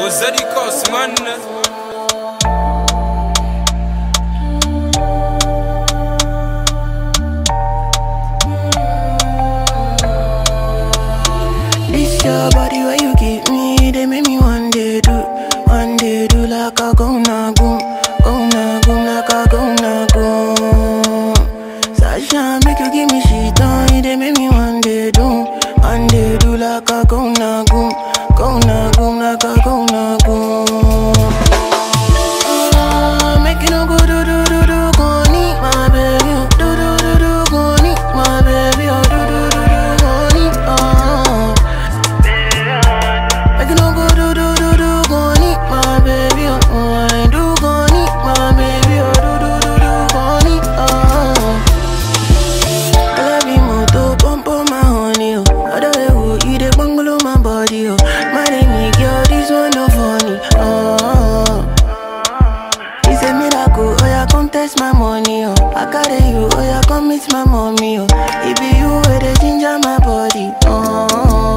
Ozadi Cos, man. This your body where you give me, they make me one day do, one day do like a go na goom, go na goom like a go na goom. Sasha make you give me shit on, they make me one day do, one day do like a go na goom, go na goom like a go na goom. Ah, Make you no go do do do do, go need my baby, oh. do do do do, go need my baby, oh. do do do do, go need, oh. Make you no go do do do do, go need my baby, oh. oh, I do go need my baby, oh. do do do do, go need, oh. I love you more to pump on my honey, oh. Other way, oh, you the bungalow my body, oh. My name is girl, this one no funny, oh. It's a miracle, oh yeah, come test my money, oh. I carry you, oh yeah, come meet my mommy, oh. It be you where the ginger my body, oh.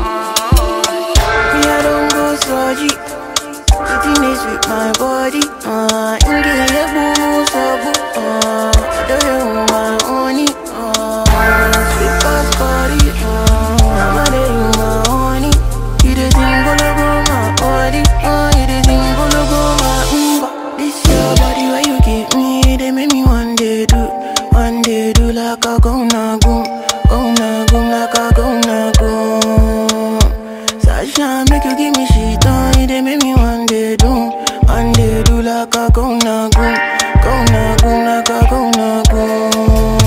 Me I don't go surgery, sitting is with my body, uh. Inge ye boo so boo, uh. I do you my honey, uh. Sweet past body, uh. I'm a day you my honey. You the thing go go my body, uh. You the thing go go my umba. This your body where you give me, they make me one day do, one day do like a go na goom, go na goom like a go na goom. Sasha make you give me shit on, they make me one day do, one day do like a go na goom, go na goom like a go na goom.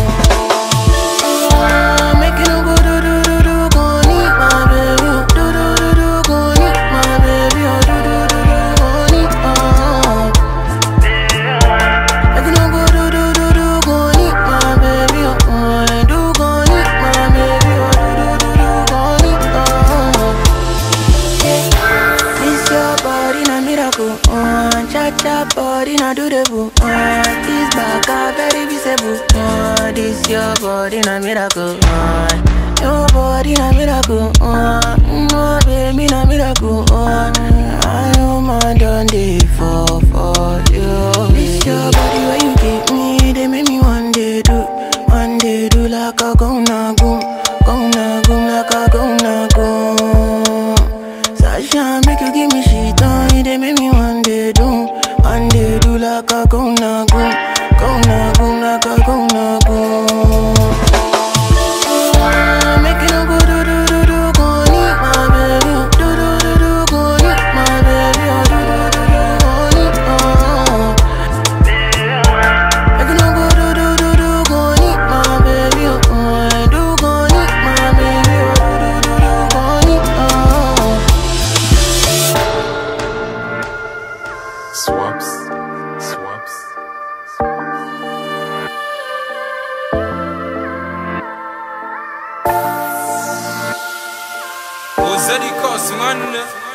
Ah, Make you no go do do do do, go need my baby, oh. do do do do, go need my baby, oh. do do do do, go need, oh. Make you no go do do do do, go need my baby, oh. oh, I do go need my baby, oh. do do do do, go need, oh. Yeah. This your body na miracle, uh, cha cha body na do the boo, uh, this back a very visible, uh, this your body na miracle, uh, your body na miracle, uh, no baby na miracle, uh, I am my done day for for you. This your body where you give me, they make me one day do, one day do like a go na goom, go na goom like a go na goom. Sasha make you give me shit on, they make me one day do, one day do like a go na goom, go na goom like a go na goom. Ah, Make you no go do do do do, go need my baby, oh. do do do do, go need my baby, oh. do do do do, go need, oh. Make you no go do do do do, go need my baby, oh. oh, I do go need my baby, oh. do do do do, go need, oh. Swaps, swaps. Ozadi Cos, man.